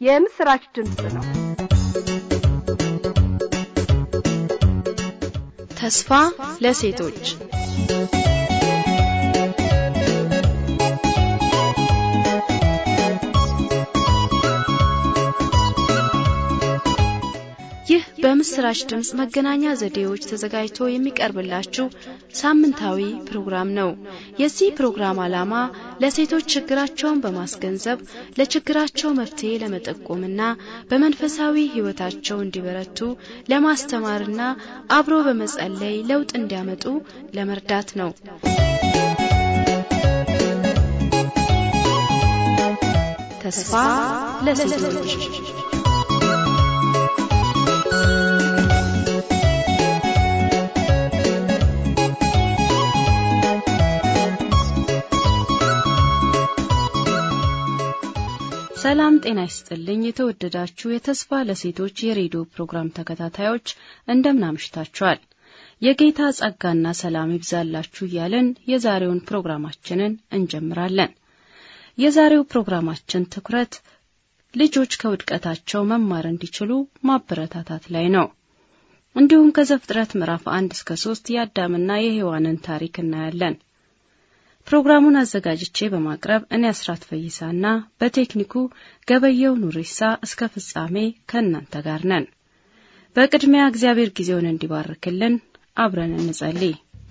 የምስራች ድምፅ ነው። ተስፋ ለሴቶች ይህ በምስራች ድምፅ መገናኛ ዘዴዎች ተዘጋጅቶ የሚቀርብላችሁ ሳምንታዊ ፕሮግራም ነው። የዚህ ፕሮግራም ዓላማ ለሴቶች ችግራቸውን በማስገንዘብ ለችግራቸው መፍትሄ ለመጠቆምና በመንፈሳዊ ሕይወታቸው እንዲበረቱ ለማስተማርና አብሮ በመጸለይ ለውጥ እንዲያመጡ ለመርዳት ነው። ተስፋ ለሴቶች ሰላም ጤና ይስጥልኝ። የተወደዳችሁ የተስፋ ለሴቶች የሬዲዮ ፕሮግራም ተከታታዮች እንደምን አምሽታችኋል? የጌታ ጸጋና ሰላም ይብዛላችሁ እያለን የዛሬውን ፕሮግራማችንን እንጀምራለን። የዛሬው ፕሮግራማችን ትኩረት ልጆች ከውድቀታቸው መማር እንዲችሉ ማበረታታት ላይ ነው። እንዲሁም ከዘፍጥረት ምዕራፍ አንድ እስከ ሶስት የአዳምና የሔዋንን ታሪክ እናያለን። ፕሮግራሙን አዘጋጅቼ በማቅረብ እኔ አስራት ፈይሳና በቴክኒኩ ገበየው ኑሪሳ እስከ ፍጻሜ ከእናንተ ጋር ነን። በቅድሚያ እግዚአብሔር ጊዜውን እንዲባርክልን አብረን እንጸልይ።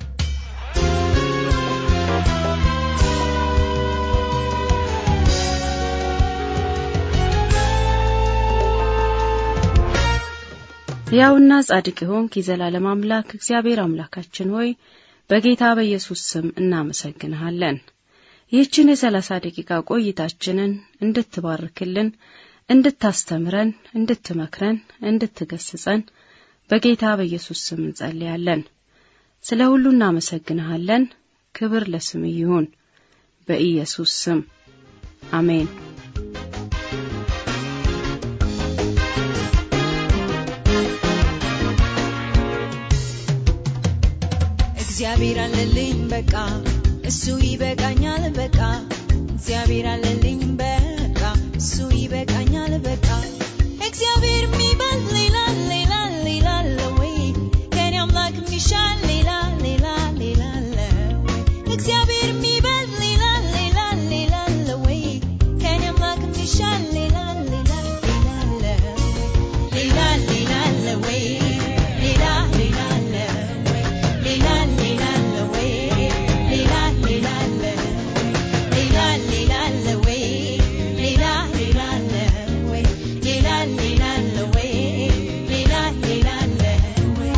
ሕያውና ጻድቅ የሆንክ የዘላለም አምላክ እግዚአብሔር አምላካችን ሆይ በጌታ በኢየሱስ ስም እናመሰግንሃለን። ይህችን የሰላሳ ደቂቃ ቆይታችንን እንድትባርክልን፣ እንድታስተምረን፣ እንድትመክረን፣ እንድትገስጸን በጌታ በኢየሱስ ስም እንጸልያለን። ስለ ሁሉ እናመሰግንሃለን። ክብር ለስም ይሁን፣ በኢየሱስ ስም አሜን። እግዚአብሔር አለልኝ በቃ እሱ ይበቃኛል በቃ እግዚአብሔር አለልኝ በቃ እሱ ይበቃኛል በቃ እግዚአብሔር የሚባል ሌላ ሌላ ሌላ አለ ወይ ከኔ አምላክ የሚሻል ሌላ ሌላ ሌላ አለ ወይ እግዚአብሔር የሚባል ሌላ ሌላ ሌላ አለ ወይ ከኔ አምላክ የሚሻል ሌላ ሌላ ሌላ አለ ወይ ሌላ ሌላ አለ ወይ ሌላ ሌላ አለ ወይ ሌላ ሌላ አለ ወይ ሌላ ሌላ አለ ሌላ ሌላ አለ ወይ ሌላ ሌላ አለ ወይ ሌላ ሌላ አለ ወይ ሌላ ሌላ አለ ወይ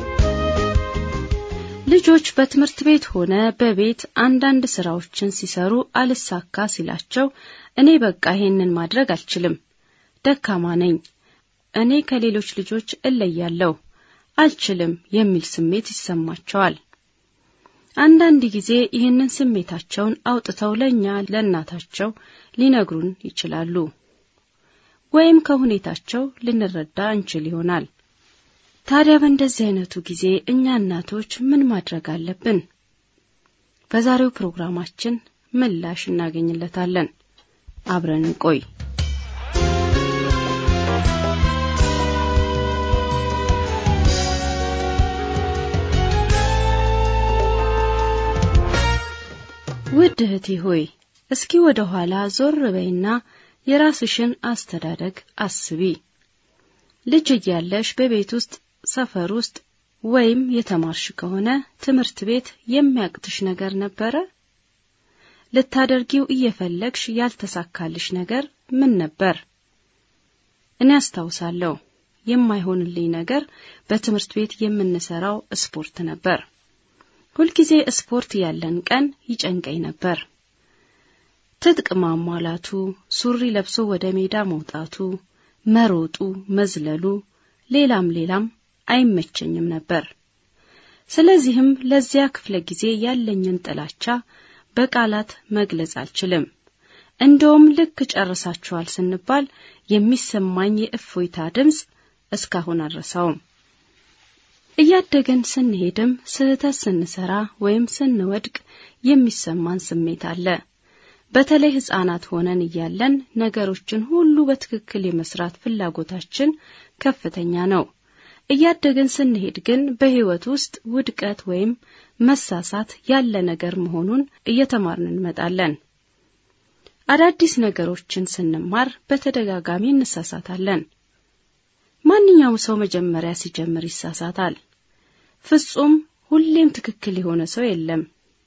ልጆች በትምህርት ቤት ሆነ በቤት አንዳንድ ስራዎችን ሲሰሩ አልሳካ ሲላቸው እኔ በቃ ይሄንን ማድረግ አልችልም፣ ደካማ ነኝ፣ እኔ ከሌሎች ልጆች እለያለሁ፣ አልችልም የሚል ስሜት ይሰማቸዋል። አንዳንድ ጊዜ ይህንን ስሜታቸውን አውጥተው ለእኛ ለእናታቸው ሊነግሩን ይችላሉ፣ ወይም ከሁኔታቸው ልንረዳ እንችል ይሆናል። ታዲያ በእንደዚህ አይነቱ ጊዜ እኛ እናቶች ምን ማድረግ አለብን? በዛሬው ፕሮግራማችን ምላሽ እናገኝለታለን። አብረን እንቆይ። ውድ እህቴ ሆይ እስኪ ወደ ኋላ ዞር በይና የራስሽን አስተዳደግ አስቢ። ልጅ እያለሽ በቤት ውስጥ ሰፈር ውስጥ ወይም የተማርሽ ከሆነ ትምህርት ቤት የሚያቅትሽ ነገር ነበረ? ልታደርጊው እየፈለግሽ ያልተሳካልሽ ነገር ምን ነበር? እኔ አስታውሳለሁ የማይሆንልኝ ነገር በትምህርት ቤት የምንሰራው ስፖርት ነበር። ሁልጊዜ ስፖርት ያለን ቀን ይጨንቀኝ ነበር። ትጥቅ ማሟላቱ፣ ሱሪ ለብሶ ወደ ሜዳ መውጣቱ፣ መሮጡ፣ መዝለሉ፣ ሌላም ሌላም አይመቸኝም ነበር። ስለዚህም ለዚያ ክፍለ ጊዜ ያለኝን ጥላቻ በቃላት መግለጽ አልችልም። እንደውም ልክ ጨርሳችኋል ስንባል የሚሰማኝ የእፎይታ ድምፅ እስካሁን አልረሳውም። እያደገን ስንሄድም ስህተት ስንሰራ ወይም ስንወድቅ የሚሰማን ስሜት አለ። በተለይ ሕፃናት ሆነን እያለን ነገሮችን ሁሉ በትክክል የመስራት ፍላጎታችን ከፍተኛ ነው። እያደግን ስንሄድ ግን በሕይወት ውስጥ ውድቀት ወይም መሳሳት ያለ ነገር መሆኑን እየተማርን እንመጣለን። አዳዲስ ነገሮችን ስንማር በተደጋጋሚ እንሳሳታለን። ማንኛውም ሰው መጀመሪያ ሲጀምር ይሳሳታል። ፍጹም ሁሌም ትክክል የሆነ ሰው የለም።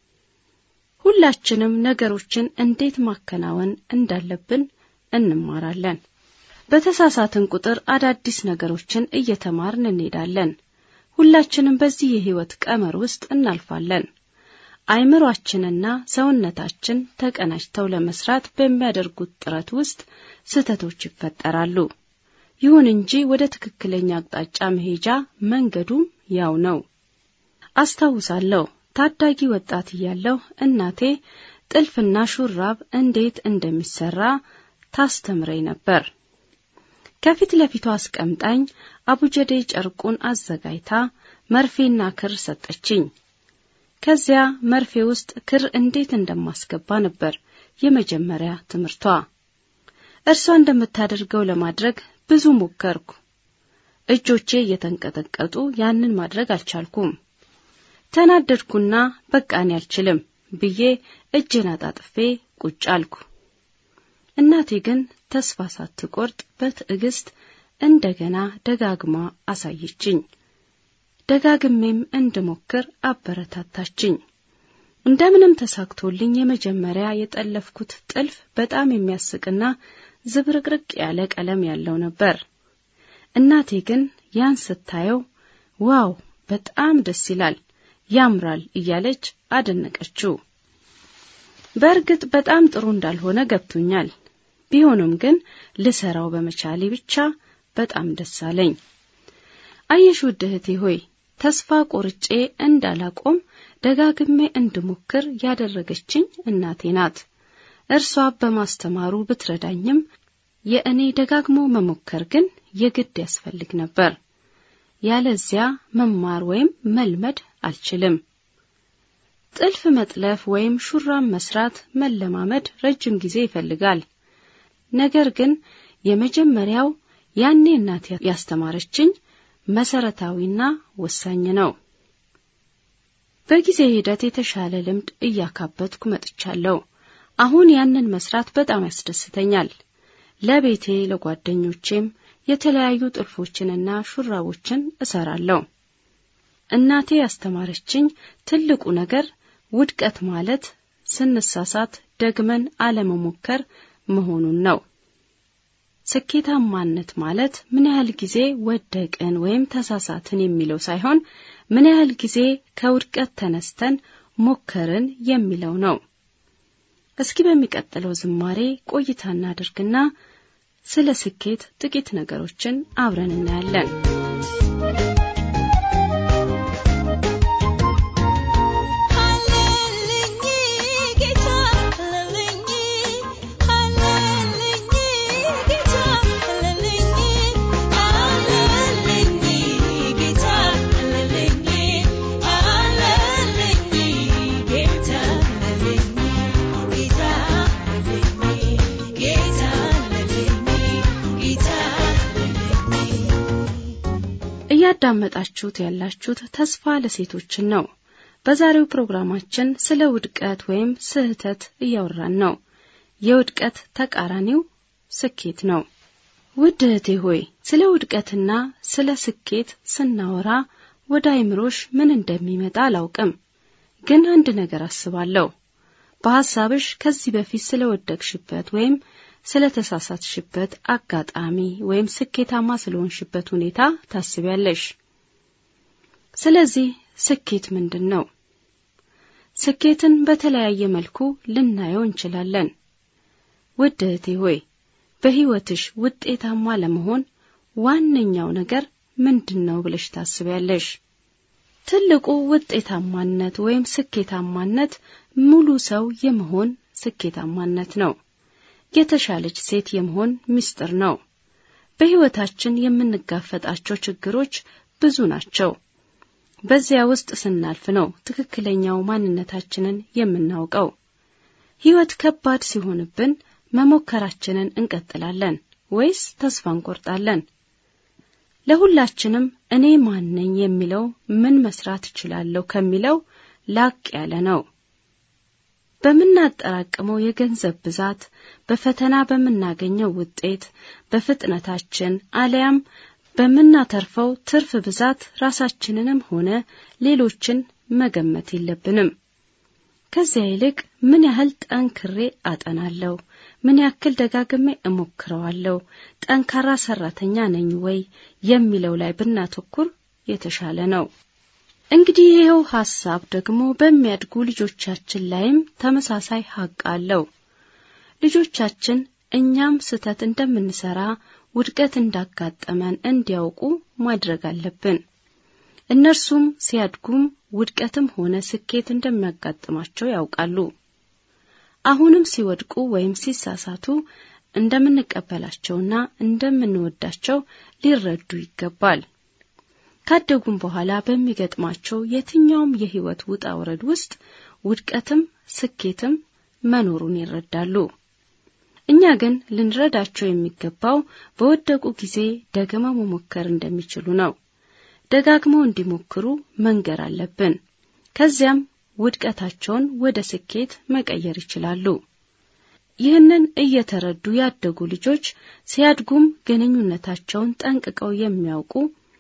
ሁላችንም ነገሮችን እንዴት ማከናወን እንዳለብን እንማራለን። በተሳሳትን ቁጥር አዳዲስ ነገሮችን እየተማርን እንሄዳለን። ሁላችንም በዚህ የሕይወት ቀመር ውስጥ እናልፋለን። አይምሯችንና ሰውነታችን ተቀናጅተው ለመስራት በሚያደርጉት ጥረት ውስጥ ስህተቶች ይፈጠራሉ። ይሁን እንጂ ወደ ትክክለኛ አቅጣጫ መሄጃ መንገዱም ያው ነው። አስታውሳለሁ ታዳጊ ወጣት እያለሁ እናቴ ጥልፍና ሹራብ እንዴት እንደሚሰራ ታስተምረኝ ነበር። ከፊት ለፊቷ አስቀምጣኝ አቡጀዴ ጨርቁን አዘጋጅታ መርፌና ክር ሰጠችኝ። ከዚያ መርፌ ውስጥ ክር እንዴት እንደማስገባ ነበር የመጀመሪያ ትምህርቷ። እርሷ እንደምታደርገው ለማድረግ ብዙ ሞከርኩ። እጆቼ እየተንቀጠቀጡ ያንን ማድረግ አልቻልኩም። ተናደድኩና በቃ እኔ አልችልም ብዬ እጄን አጣጥፌ ቁጭ አልኩ። እናቴ ግን ተስፋ ሳትቆርጥ በትዕግስት እንደገና ደጋግማ አሳየችኝ። ደጋግሜም እንድሞክር አበረታታችኝ። እንደምንም ተሳክቶልኝ የመጀመሪያ የጠለፍኩት ጥልፍ በጣም የሚያስቅና ዝብርቅርቅ ያለ ቀለም ያለው ነበር። እናቴ ግን ያን ስታየው ዋው በጣም ደስ ይላል፣ ያምራል እያለች አደነቀችው። በእርግጥ በጣም ጥሩ እንዳልሆነ ገብቶኛል። ቢሆንም ግን ልሰራው በመቻሌ ብቻ በጣም ደስ አለኝ። አየሽ ውድ እህቴ ሆይ ተስፋ ቆርጬ እንዳላቆም ደጋግሜ እንድሞክር ያደረገችኝ እናቴ ናት። እርሷ በማስተማሩ ብትረዳኝም የእኔ ደጋግሞ መሞከር ግን የግድ ያስፈልግ ነበር። ያለዚያ መማር ወይም መልመድ አልችልም። ጥልፍ መጥለፍ ወይም ሹራብ መስራት መለማመድ ረጅም ጊዜ ይፈልጋል። ነገር ግን የመጀመሪያው ያኔ እናቴ ያስተማረችኝ መሰረታዊና ወሳኝ ነው። በጊዜ ሂደት የተሻለ ልምድ እያካበትኩ መጥቻለሁ። አሁን ያንን መስራት በጣም ያስደስተኛል። ለቤቴ ለጓደኞቼም የተለያዩ ጥልፎችንና ሹራቦችን እሰራለሁ። እናቴ ያስተማረችኝ ትልቁ ነገር ውድቀት ማለት ስንሳሳት ደግመን አለመሞከር መሆኑን ነው። ስኬታማነት ማለት ምን ያህል ጊዜ ወደቅን ወይም ተሳሳትን የሚለው ሳይሆን ምን ያህል ጊዜ ከውድቀት ተነስተን ሞከርን የሚለው ነው። እስኪ በሚቀጥለው ዝማሬ ቆይታ እናድርግና ስለ ስኬት ጥቂት ነገሮችን አብረን እናያለን። እያዳመጣችሁት ያላችሁት ተስፋ ለሴቶችን ነው። በዛሬው ፕሮግራማችን ስለ ውድቀት ወይም ስህተት እያወራን ነው። የውድቀት ተቃራኒው ስኬት ነው። ውድ እህቴ ሆይ ስለ ውድቀትና ስለ ስኬት ስናወራ ወደ አይምሮሽ ምን እንደሚመጣ አላውቅም፣ ግን አንድ ነገር አስባለሁ። በሐሳብሽ ከዚህ በፊት ስለ ወደቅሽበት ወይም ስለ ተሳሳትሽበት አጋጣሚ ወይም ስኬታማ ስለሆንሽበት ሁኔታ ታስቢያለሽ። ስለዚህ ስኬት ምንድን ነው? ስኬትን በተለያየ መልኩ ልናየው እንችላለን። ውድ እህቴ ሆይ በሕይወትሽ ውጤታማ ለመሆን ዋነኛው ነገር ምንድን ነው ብለሽ ታስቢያለሽ? ትልቁ ውጤታማነት ወይም ስኬታማነት ሙሉ ሰው የመሆን ስኬታማነት ነው። የተሻለች ሴት የመሆን ምስጢር ነው። በሕይወታችን የምንጋፈጣቸው ችግሮች ብዙ ናቸው። በዚያ ውስጥ ስናልፍ ነው ትክክለኛው ማንነታችንን የምናውቀው። ሕይወት ከባድ ሲሆንብን መሞከራችንን እንቀጥላለን ወይስ ተስፋ እንቆርጣለን? ለሁላችንም እኔ ማን ነኝ የሚለው ምን መስራት እችላለሁ ከሚለው ላቅ ያለ ነው። በምናጠራቅመው የገንዘብ ብዛት፣ በፈተና በምናገኘው ውጤት፣ በፍጥነታችን አለያም በምናተርፈው ትርፍ ብዛት ራሳችንንም ሆነ ሌሎችን መገመት የለብንም። ከዚያ ይልቅ ምን ያህል ጠንክሬ አጠናለሁ፣ ምን ያክል ደጋግሜ እሞክረዋለሁ፣ ጠንካራ ሰራተኛ ነኝ ወይ የሚለው ላይ ብናተኩር የተሻለ ነው። እንግዲህ ይኸው ሐሳብ ደግሞ በሚያድጉ ልጆቻችን ላይም ተመሳሳይ ሐቅ አለው። ልጆቻችን እኛም ስህተት እንደምንሰራ ውድቀት እንዳጋጠመን እንዲያውቁ ማድረግ አለብን። እነርሱም ሲያድጉም ውድቀትም ሆነ ስኬት እንደሚያጋጥማቸው ያውቃሉ። አሁንም ሲወድቁ ወይም ሲሳሳቱ እንደምንቀበላቸውና እንደምንወዳቸው ሊረዱ ይገባል። ካደጉም በኋላ በሚገጥማቸው የትኛውም የሕይወት ውጣ ውረድ ውስጥ ውድቀትም ስኬትም መኖሩን ይረዳሉ። እኛ ግን ልንረዳቸው የሚገባው በወደቁ ጊዜ ደግመው መሞከር እንደሚችሉ ነው። ደጋግመው እንዲሞክሩ መንገር አለብን። ከዚያም ውድቀታቸውን ወደ ስኬት መቀየር ይችላሉ። ይህንን እየተረዱ ያደጉ ልጆች ሲያድጉም ግንኙነታቸውን ጠንቅቀው የሚያውቁ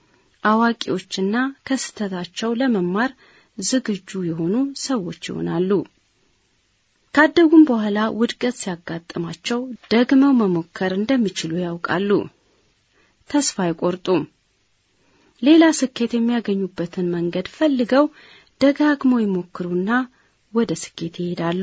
አዋቂዎችና ከስህተታቸው ለመማር ዝግጁ የሆኑ ሰዎች ይሆናሉ። ካደጉም በኋላ ውድቀት ሲያጋጥማቸው ደግመው መሞከር እንደሚችሉ ያውቃሉ። ተስፋ አይቆርጡም። ሌላ ስኬት የሚያገኙበትን መንገድ ፈልገው ደጋግመው ይሞክሩና ወደ ስኬት ይሄዳሉ።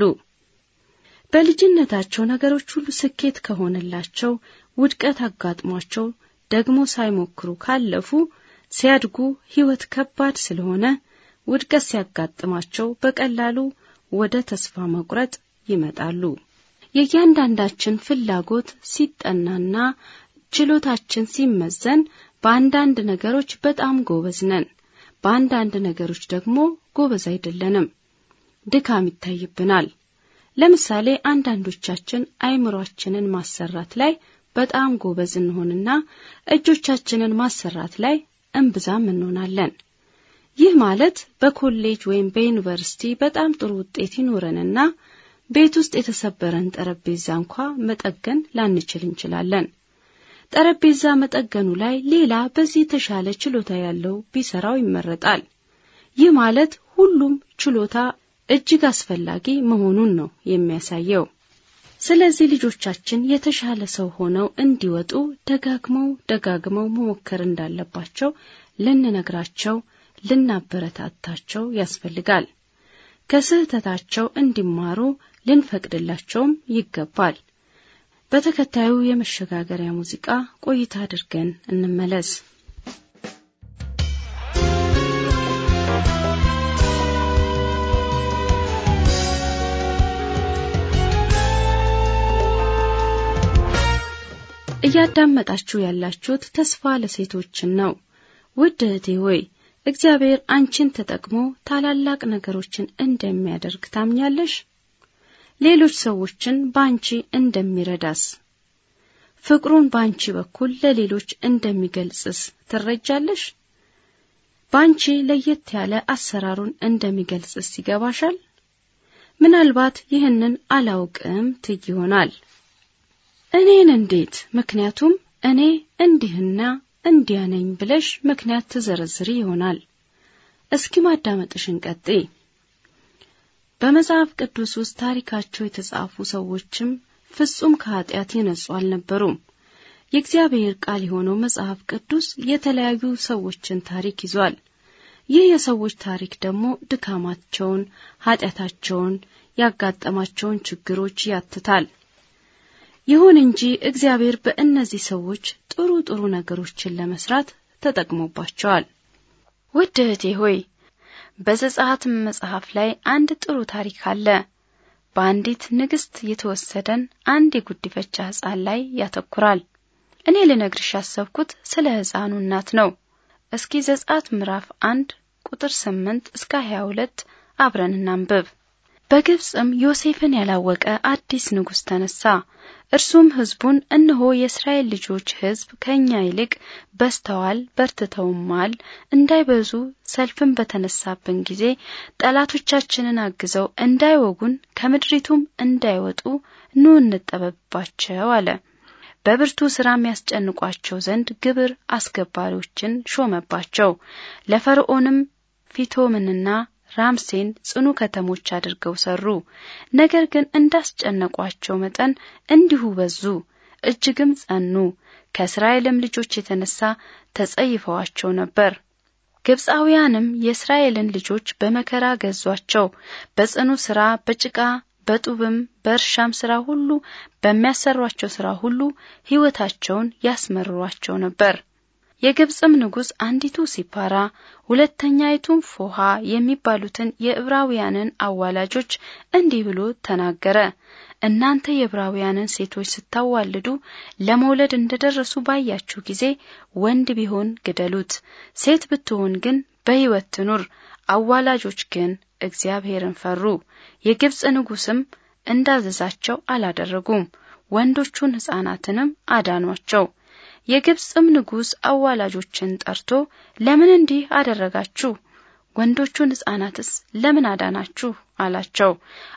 በልጅነታቸው ነገሮች ሁሉ ስኬት ከሆነላቸው ውድቀት አጋጥሟቸው ደግሞ ሳይሞክሩ ካለፉ ሲያድጉ ሕይወት ከባድ ስለሆነ ውድቀት ሲያጋጥማቸው በቀላሉ ወደ ተስፋ መቁረጥ ይመጣሉ። የእያንዳንዳችን ፍላጎት ሲጠናና ችሎታችን ሲመዘን በአንዳንድ ነገሮች በጣም ጎበዝ ነን፣ በአንዳንድ ነገሮች ደግሞ ጎበዝ አይደለንም። ድካም ይታይብናል። ለምሳሌ አንዳንዶቻችን አይምሯችንን ማሰራት ላይ በጣም ጎበዝ እንሆንና እጆቻችንን ማሰራት ላይ እምብዛም እንሆናለን። ይህ ማለት በኮሌጅ ወይም በዩኒቨርሲቲ በጣም ጥሩ ውጤት ይኖረንና ቤት ውስጥ የተሰበረን ጠረጴዛ እንኳ መጠገን ላንችል እንችላለን። ጠረጴዛ መጠገኑ ላይ ሌላ በዚህ የተሻለ ችሎታ ያለው ቢሰራው ይመረጣል። ይህ ማለት ሁሉም ችሎታ እጅግ አስፈላጊ መሆኑን ነው የሚያሳየው። ስለዚህ ልጆቻችን የተሻለ ሰው ሆነው እንዲወጡ ደጋግመው ደጋግመው መሞከር እንዳለባቸው ልንነግራቸው፣ ልናበረታታቸው ያስፈልጋል። ከስህተታቸው እንዲማሩ ልንፈቅድላቸውም ይገባል። በተከታዩ የመሸጋገሪያ ሙዚቃ ቆይታ አድርገን እንመለስ። እያዳመጣችሁ ያላችሁት ተስፋ ለሴቶችን ነው። ውድ እህቴ ሆይ እግዚአብሔር አንቺን ተጠቅሞ ታላላቅ ነገሮችን እንደሚያደርግ ታምኛለሽ? ሌሎች ሰዎችን በአንቺ እንደሚረዳስ ፍቅሩን በአንቺ በኩል ለሌሎች እንደሚገልጽስ ትረጃለሽ? በአንቺ ለየት ያለ አሰራሩን እንደሚገልጽስ ይገባሻል? ምናልባት ይህንን አላውቅም ትይ ይሆናል። እኔን እንዴት? ምክንያቱም እኔ እንዲህና እንዲያ ነኝ ብለሽ ምክንያት ትዘረዝሪ ይሆናል። እስኪ ማዳመጥሽን ቀጥይ። በመጽሐፍ ቅዱስ ውስጥ ታሪካቸው የተጻፉ ሰዎችም ፍጹም ከኃጢአት የነጹ አልነበሩም። የእግዚአብሔር ቃል የሆነው መጽሐፍ ቅዱስ የተለያዩ ሰዎችን ታሪክ ይዟል። ይህ የሰዎች ታሪክ ደግሞ ድካማቸውን፣ ኃጢአታቸውን፣ ያጋጠማቸውን ችግሮች ያትታል። ይሁን እንጂ እግዚአብሔር በእነዚህ ሰዎች ጥሩ ጥሩ ነገሮችን ለመስራት ተጠቅሞባቸዋል። ውድ እህቴ ሆይ በዘጸአት መጽሐፍ ላይ አንድ ጥሩ ታሪክ አለ። በአንዲት ንግሥት የተወሰደን አንድ የጉዲፈቻ ሕፃን ላይ ያተኩራል። እኔ ልነግርሽ ያሰብኩት ስለ ሕፃኑ እናት ነው። እስኪ ዘጸአት ምዕራፍ አንድ ቁጥር ስምንት እስከ ሀያ ሁለት አብረን እናንብብ። በግብፅም ዮሴፍን ያላወቀ አዲስ ንጉሥ ተነሳ። እርሱም ሕዝቡን እነሆ የእስራኤል ልጆች ሕዝብ ከእኛ ይልቅ በዝተዋል በርትተውማል፣ እንዳይበዙ ሰልፍን በተነሳብን ጊዜ ጠላቶቻችንን አግዘው እንዳይወጉን ከምድሪቱም እንዳይወጡ ኑ እንጠበብባቸው አለ። በብርቱ ስራም ያስጨንቋቸው ዘንድ ግብር አስገባሪዎችን ሾመባቸው። ለፈርዖንም ፊቶምንና ራምሴን ጽኑ ከተሞች አድርገው ሰሩ። ነገር ግን እንዳስጨነቋቸው መጠን እንዲሁ በዙ፣ እጅግም ጸኑ። ከእስራኤልም ልጆች የተነሳ ተጸይፈዋቸው ነበር። ግብፃውያንም የእስራኤልን ልጆች በመከራ ገዟቸው። በጽኑ ስራ በጭቃ በጡብም በእርሻም ስራ ሁሉ በሚያሰሯቸው ስራ ሁሉ ሕይወታቸውን ያስመርሯቸው ነበር። የግብፅም ንጉሥ አንዲቱ ሲፓራ ሁለተኛይቱም ፎሃ የሚባሉትን የዕብራውያንን አዋላጆች እንዲህ ብሎ ተናገረ። እናንተ የዕብራውያንን ሴቶች ስታዋልዱ ለመውለድ እንደደረሱ ባያችሁ ጊዜ ወንድ ቢሆን ግደሉት፣ ሴት ብትሆን ግን በሕይወት ትኑር። አዋላጆች ግን እግዚአብሔርን ፈሩ። የግብፅ ንጉሥም እንዳዘዛቸው አላደረጉም፣ ወንዶቹን ሕፃናትንም አዳኗቸው። የግብፅም ንጉሥ አዋላጆችን ጠርቶ ለምን እንዲህ አደረጋችሁ? ወንዶቹን ሕፃናትስ ለምን አዳናችሁ? አላቸው።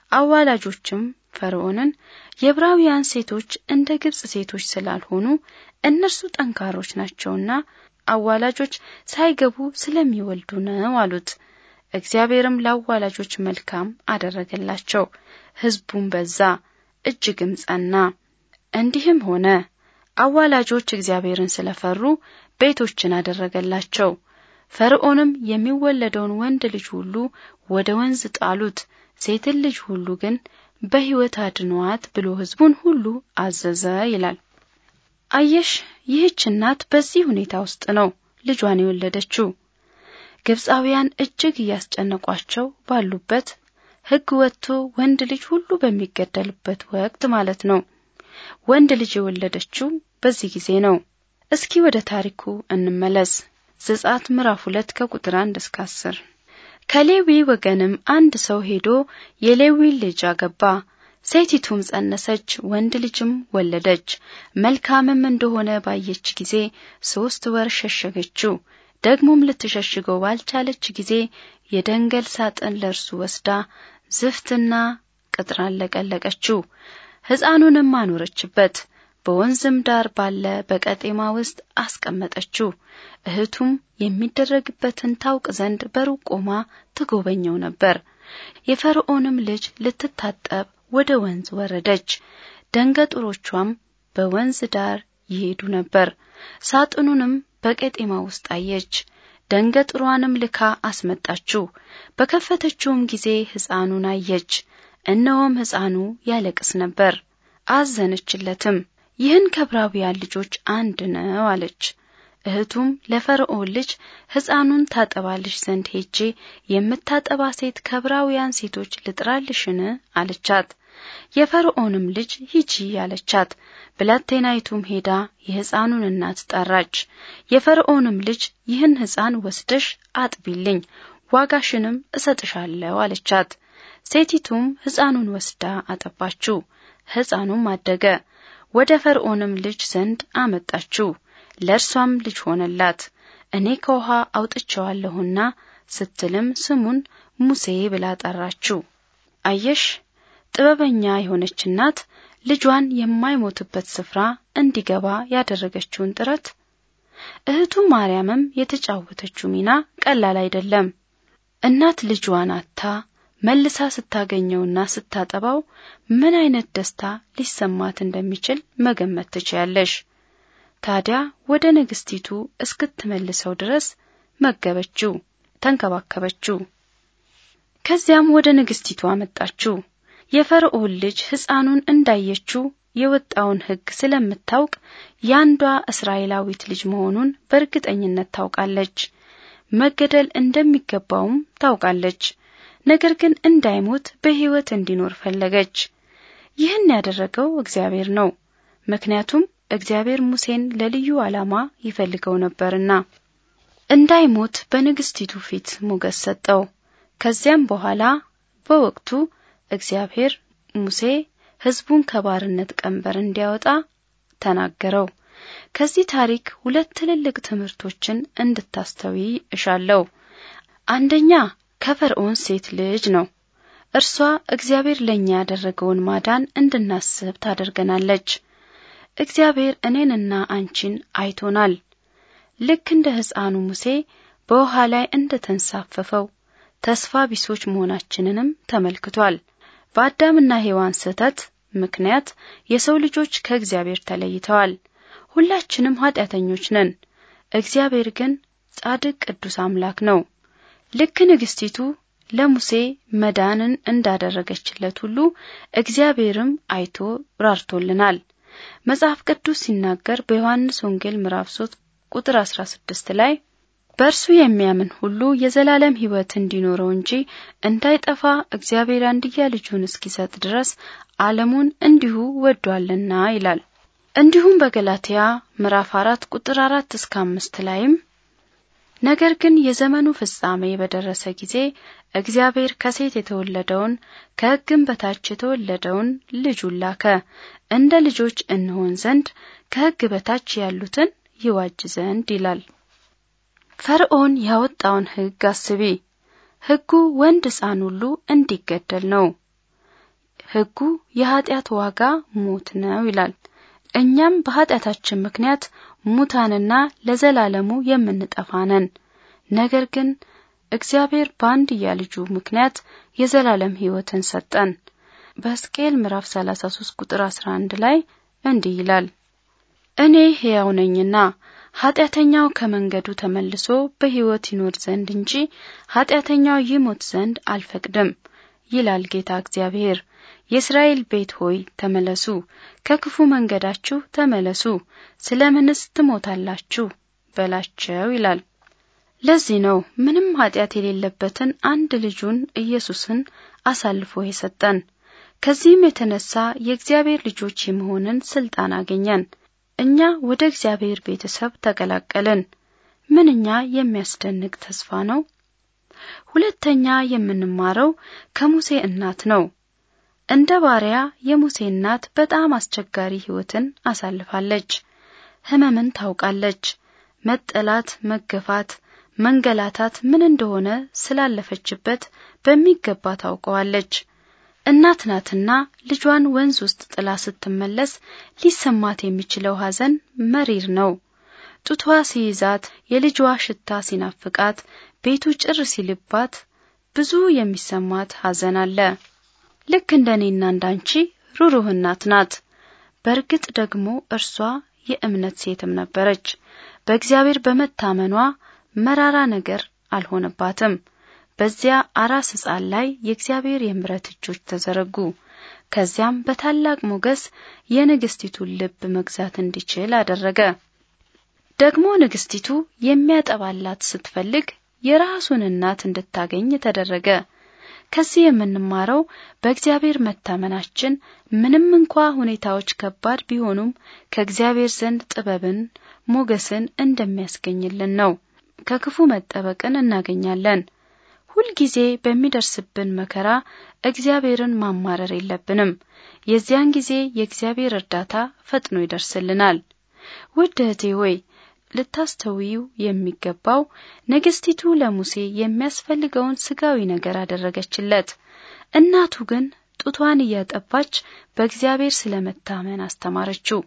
አዋላጆችም ፈርዖንን የዕብራውያን ሴቶች እንደ ግብፅ ሴቶች ስላልሆኑ እነርሱ ጠንካሮች ናቸውና አዋላጆች ሳይገቡ ስለሚወልዱ ነው አሉት። እግዚአብሔርም ለአዋላጆች መልካም አደረገላቸው። ሕዝቡም በዛ እጅግም ጸና። እንዲህም ሆነ አዋላጆች እግዚአብሔርን ስለፈሩ ቤቶችን አደረገላቸው። ፈርዖንም የሚወለደውን ወንድ ልጅ ሁሉ ወደ ወንዝ ጣሉት፣ ሴትን ልጅ ሁሉ ግን በሕይወት አድኗት ብሎ ሕዝቡን ሁሉ አዘዘ ይላል። አየሽ፣ ይህች እናት በዚህ ሁኔታ ውስጥ ነው ልጇን የወለደችው። ግብፃውያን እጅግ እያስጨነቋቸው ባሉበት ሕግ ወጥቶ ወንድ ልጅ ሁሉ በሚገደልበት ወቅት ማለት ነው። ወንድ ልጅ የወለደችው በዚህ ጊዜ ነው። እስኪ ወደ ታሪኩ እንመለስ። ዘጸአት ምዕራፍ ሁለት ከቁጥር አንድ እስከ አስር ከሌዊ ወገንም አንድ ሰው ሄዶ የሌዊን ልጅ አገባ። ሴቲቱም ጸነሰች፣ ወንድ ልጅም ወለደች። መልካምም እንደሆነ ባየች ጊዜ ሶስት ወር ሸሸገችው። ደግሞም ልትሸሽገው ባልቻለች ጊዜ የደንገል ሳጥን ለእርሱ ወስዳ ዝፍትና ቅጥራን ለቀለቀችው፣ ሕፃኑንም አኖረችበት። በወንዝም ዳር ባለ በቀጤማ ውስጥ አስቀመጠችው። እህቱም የሚደረግበትን ታውቅ ዘንድ በሩቅ ቆማ ትጎበኘው ነበር። የፈርዖንም ልጅ ልትታጠብ ወደ ወንዝ ወረደች። ደንገጡሮቿም በወንዝ ዳር ይሄዱ ነበር። ሳጥኑንም በቀጤማ ውስጥ አየች። ደንገጥሯንም ልካ አስመጣችው። በከፈተችውም ጊዜ ሕፃኑን አየች። እነሆም ሕፃኑ ያለቅስ ነበር። አዘነችለትም። ይህን ከዕብራውያን ልጆች አንድ ነው አለች። እህቱም ለፈርዖን ልጅ ሕፃኑን ታጠባልሽ ዘንድ ሄጄ የምታጠባ ሴት ከዕብራውያን ሴቶች ልጥራልሽን አለቻት። የፈርዖንም ልጅ ሂጂ አለቻት። ብላቴናይቱም ሄዳ የሕፃኑን እናት ጠራች። የፈርዖንም ልጅ ይህን ሕፃን ወስደሽ አጥቢልኝ፣ ዋጋሽንም እሰጥሻለሁ አለቻት። ሴቲቱም ሕፃኑን ወስዳ አጠባችው። ሕፃኑም አደገ። ወደ ፈርዖንም ልጅ ዘንድ አመጣችው። ለእርሷም ልጅ ሆነላት። እኔ ከውሃ አውጥቼዋለሁና ስትልም ስሙን ሙሴ ብላ ጠራችው። አየሽ፣ ጥበበኛ የሆነች እናት ልጇን የማይሞትበት ስፍራ እንዲገባ ያደረገችውን ጥረት። እህቱ ማርያምም የተጫወተችው ሚና ቀላል አይደለም። እናት ልጇን አታ መልሳ ስታገኘውና ስታጠባው ምን አይነት ደስታ ሊሰማት እንደሚችል መገመት ትችያለሽ። ታዲያ ወደ ንግስቲቱ እስክትመልሰው ድረስ መገበችው፣ ተንከባከበችው። ከዚያም ወደ ንግስቲቱ አመጣችው። የፈርዖን ልጅ ሕፃኑን እንዳየችው የወጣውን ሕግ ስለምታውቅ ያንዷ እስራኤላዊት ልጅ መሆኑን በእርግጠኝነት ታውቃለች። መገደል እንደሚገባውም ታውቃለች። ነገር ግን እንዳይሞት በሕይወት እንዲኖር ፈለገች። ይህን ያደረገው እግዚአብሔር ነው። ምክንያቱም እግዚአብሔር ሙሴን ለልዩ ዓላማ ይፈልገው ነበርና እንዳይሞት በንግስቲቱ ፊት ሞገስ ሰጠው። ከዚያም በኋላ በወቅቱ እግዚአብሔር ሙሴ ሕዝቡን ከባርነት ቀንበር እንዲያወጣ ተናገረው። ከዚህ ታሪክ ሁለት ትልልቅ ትምህርቶችን እንድታስተዊ እሻለሁ። አንደኛ ከፈርዖን ሴት ልጅ ነው። እርሷ እግዚአብሔር ለእኛ ያደረገውን ማዳን እንድናስብ ታደርገናለች። እግዚአብሔር እኔንና አንቺን አይቶናል። ልክ እንደ ሕፃኑ ሙሴ በውሃ ላይ እንደ ተንሳፈፈው ተስፋ ቢሶች መሆናችንንም ተመልክቷል። በአዳምና ሔዋን ስህተት ምክንያት የሰው ልጆች ከእግዚአብሔር ተለይተዋል። ሁላችንም ኃጢአተኞች ነን። እግዚአብሔር ግን ጻድቅ ቅዱስ አምላክ ነው። ልክ ንግስቲቱ ለሙሴ መዳንን እንዳደረገችለት ሁሉ እግዚአብሔርም አይቶ ራርቶልናል። መጽሐፍ ቅዱስ ሲናገር በዮሐንስ ወንጌል ምዕራፍ 3 ቁጥር 16 ላይ በእርሱ የሚያምን ሁሉ የዘላለም ሕይወት እንዲኖረው እንጂ እንዳይጠፋ እግዚአብሔር አንድያ ልጁን እስኪሰጥ ድረስ ዓለሙን እንዲሁ ወዷልና ይላል። እንዲሁም በገላትያ ምዕራፍ 4 ቁጥር 4 እስከ 5 ላይም ነገር ግን የዘመኑ ፍጻሜ በደረሰ ጊዜ እግዚአብሔር ከሴት የተወለደውን ከሕግም በታች የተወለደውን ልጁን ላከ፣ እንደ ልጆች እንሆን ዘንድ ከሕግ በታች ያሉትን ይዋጅ ዘንድ ይላል። ፈርዖን ያወጣውን ሕግ አስቢ። ሕጉ ወንድ ሕፃን ሁሉ እንዲገደል ነው። ሕጉ የኀጢአት ዋጋ ሞት ነው ይላል። እኛም በኀጢአታችን ምክንያት ሙታንና ለዘላለሙ የምንጠፋ ነን። ነገር ግን እግዚአብሔር በአንድያ ልጁ ምክንያት የዘላለም ሕይወትን ሰጠን። በሕዝቅኤል ምዕራፍ 33 ቁጥር 11 ላይ እንዲህ ይላል፣ እኔ ሕያው ነኝና ኀጢአተኛው ከመንገዱ ተመልሶ በሕይወት ይኖር ዘንድ እንጂ ኀጢአተኛው ይሞት ዘንድ አልፈቅድም ይላል ጌታ እግዚአብሔር። የእስራኤል ቤት ሆይ ተመለሱ፣ ከክፉ መንገዳችሁ ተመለሱ፣ ስለምንስ ትሞታላችሁ በላቸው ይላል። ለዚህ ነው ምንም ኀጢአት የሌለበትን አንድ ልጁን ኢየሱስን አሳልፎ የሰጠን። ከዚህም የተነሳ የእግዚአብሔር ልጆች የመሆንን ስልጣን አገኘን። እኛ ወደ እግዚአብሔር ቤተሰብ ተቀላቀልን። ምንኛ የሚያስደንቅ ተስፋ ነው! ሁለተኛ የምንማረው ከሙሴ እናት ነው። እንደ ባሪያ የሙሴ እናት በጣም አስቸጋሪ ሕይወትን አሳልፋለች። ሕመምን ታውቃለች። መጠላት፣ መገፋት፣ መንገላታት ምን እንደሆነ ስላለፈችበት በሚገባ ታውቀዋለች። እናት ናትና ልጇን ወንዝ ውስጥ ጥላ ስትመለስ ሊሰማት የሚችለው ሐዘን መሪር ነው። ጡቷ ሲይዛት፣ የልጇ ሽታ ሲናፍቃት፣ ቤቱ ጭር ሲልባት ብዙ የሚሰማት ሐዘን አለ። ልክ እንደ እኔና እንዳንቺ ሩሩህ እናት ናት። በእርግጥ ደግሞ እርሷ የእምነት ሴትም ነበረች። በእግዚአብሔር በመታመኗ መራራ ነገር አልሆነባትም። በዚያ አራስ ሕፃን ላይ የእግዚአብሔር የምሕረት እጆች ተዘረጉ። ከዚያም በታላቅ ሞገስ የንግስቲቱን ልብ መግዛት እንዲችል አደረገ። ደግሞ ንግስቲቱ የሚያጠባላት ስትፈልግ የራሱን እናት እንድታገኝ ተደረገ። ከዚህ የምንማረው በእግዚአብሔር መታመናችን ምንም እንኳ ሁኔታዎች ከባድ ቢሆኑም ከእግዚአብሔር ዘንድ ጥበብን፣ ሞገስን እንደሚያስገኝልን ነው። ከክፉ መጠበቅን እናገኛለን። ሁልጊዜ በሚደርስብን መከራ እግዚአብሔርን ማማረር የለብንም። የዚያን ጊዜ የእግዚአብሔር እርዳታ ፈጥኖ ይደርስልናል። ውድ እህቴ ሆይ ልታስተውዩ የሚገባው ንግስቲቱ ለሙሴ የሚያስፈልገውን ስጋዊ ነገር አደረገችለት። እናቱ ግን ጡቷን እያጠባች በእግዚአብሔር ስለመታመን አስተማረችው።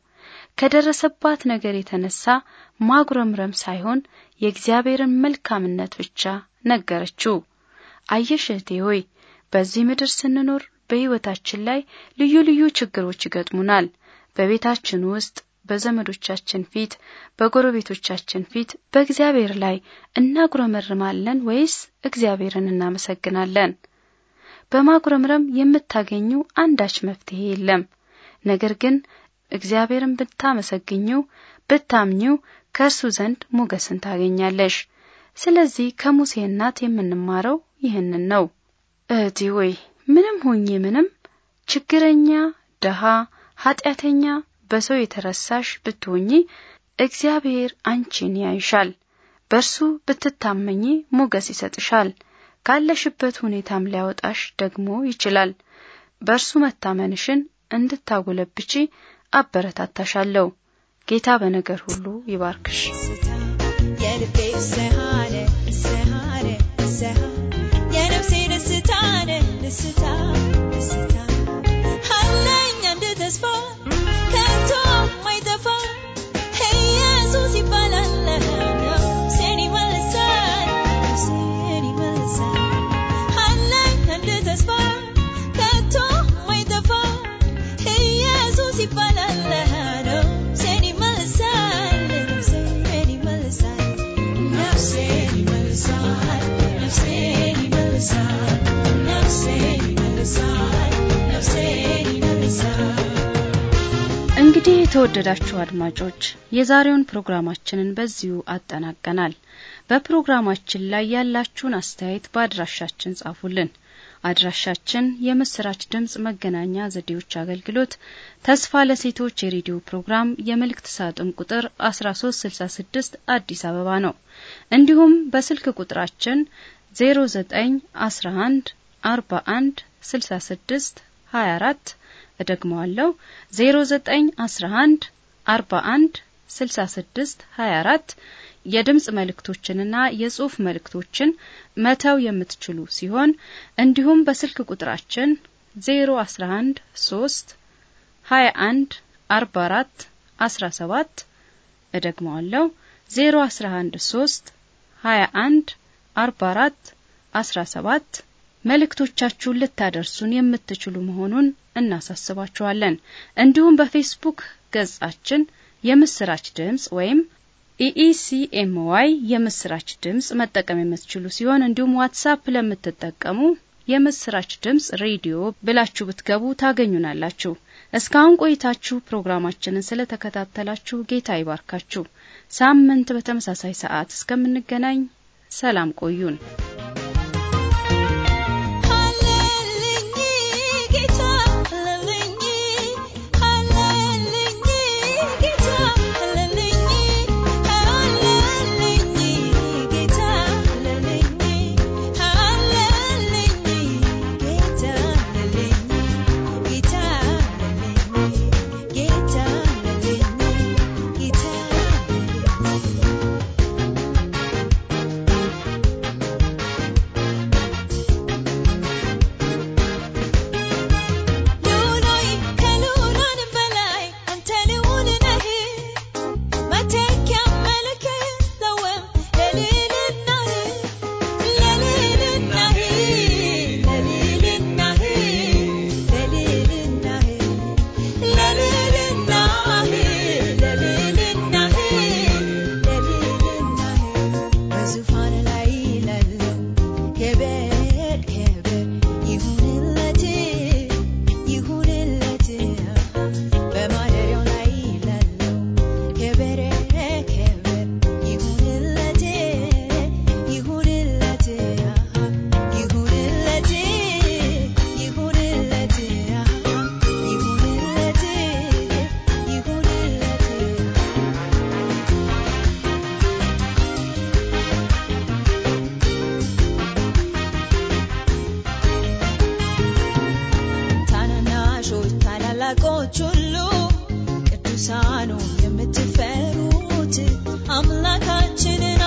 ከደረሰባት ነገር የተነሳ ማጉረምረም ሳይሆን የእግዚአብሔርን መልካምነት ብቻ ነገረችው። አየሽ እህቴ ሆይ በዚህ ምድር ስንኖር በሕይወታችን ላይ ልዩ ልዩ ችግሮች ይገጥሙናል። በቤታችን ውስጥ በዘመዶቻችን ፊት፣ በጎረቤቶቻችን ፊት በእግዚአብሔር ላይ እናጉረመርማለን ወይስ እግዚአብሔርን እናመሰግናለን? በማጉረምረም የምታገኙ አንዳች መፍትሄ የለም። ነገር ግን እግዚአብሔርን ብታመሰግኙ፣ ብታምኙ ከእርሱ ዘንድ ሞገስን ታገኛለሽ። ስለዚህ ከሙሴ እናት የምንማረው ይህንን ነው። እህቴ ሆይ ምንም ሆኜ ምንም ችግረኛ፣ ደሃ፣ ኃጢአተኛ በሰው የተረሳሽ ብትሆኚ እግዚአብሔር አንቺን ያይሻል። በእርሱ ብትታመኚ ሞገስ ይሰጥሻል። ካለሽበት ሁኔታም ሊያወጣሽ ደግሞ ይችላል። በእርሱ መታመንሽን እንድታጎለብቺ አበረታታሻለሁ። ጌታ በነገር ሁሉ ይባርክሽ። ደስታ የልቤ ፍስሃነ ፍስሃነ ፍስሃ የነፍሴ ደስታ ነህ ደስታ ደስታ አለኝ አንድ ተስፋ ከቶ ማይጠፋ ኢየሱስ ይባላል ነፍሴን ይመልሳል ነፍሴን ይመልሳል አለኝ አንድ ተስፋ ከቶ ማይጠፋ ኢየሱስ ይባላል ነፍሴን ይመልሳል ነፍሴን ይመልሳል ነፍሴን ይመልሳል ነፍሴን ይመልሳል ነፍሴን ይመልሳል ነፍሴን ይመልሳል እንግዲህ የተወደዳችሁ አድማጮች የዛሬውን ፕሮግራማችንን በዚሁ አጠናቀናል። በፕሮግራማችን ላይ ያላችሁን አስተያየት በአድራሻችን ጻፉልን። አድራሻችን የምስራች ድምጽ መገናኛ ዘዴዎች አገልግሎት ተስፋ ለሴቶች የሬዲዮ ፕሮግራም የመልእክት ሳጥን ቁጥር 1366 አዲስ አበባ ነው። እንዲሁም በስልክ ቁጥራችን 0911 41 66 24 እደግመዋለሁ 0911 41 66 24 የድምጽ መልእክቶችንና የጽሑፍ መልእክቶችን መተው የምትችሉ ሲሆን እንዲሁም በስልክ ቁጥራችን 011 3 21 44 17 እደግመዋለሁ 011 3 21 44 17 መልእክቶቻችሁን ልታደርሱን የምትችሉ መሆኑን እናሳስባችኋለን። እንዲሁም በፌስቡክ ገጻችን የምስራች ድምጽ ወይም ኢኢሲኤምዋይ የምስራች ድምጽ መጠቀም የምትችሉ ሲሆን እንዲሁም ዋትሳፕ ለምትጠቀሙ የምስራች ድምጽ ሬዲዮ ብላችሁ ብትገቡ ታገኙናላችሁ። እስካሁን ቆይታችሁ ፕሮግራማችንን ስለተከታተላችሁ ጌታ ይባርካችሁ። ሳምንት በተመሳሳይ ሰዓት እስከምንገናኝ ሰላም ቆዩን። ሃሌልኝ ጌታ ሃሌልኝ ሃሌልኝ ጌታ ሃሌልኝ ሃሌልኝ ጌታ ሃሌልኝ ሃሌልኝ ጌታ ሃሌልኝ ጌታ ሃሌልኝ ጌታ ሃሌልኝ ጌታ ሉላይ ከሉላን በላይ አንተ ልዑል ነህ መተኪያ መልክ የለውም ለልዕልናህ ለልዕልናህ ለልዕልናህ ለልዕልናህ ለልዕልናህ ለልዕልናህ ለልዕልናህ በዙፋን ላይ ላለው ክብር ክብር ይሁንለት ይሁንለት በማደሪያው ላይ ላለው ክብር ክብር ይሁንለት ይሁንለት ይሁንለት ይሁንለት ይሁንለት ይሁንለት ታናናሾች ታላላቆች ሁሉ ቅዱሳኑ የምትፈሩት አምላካችንን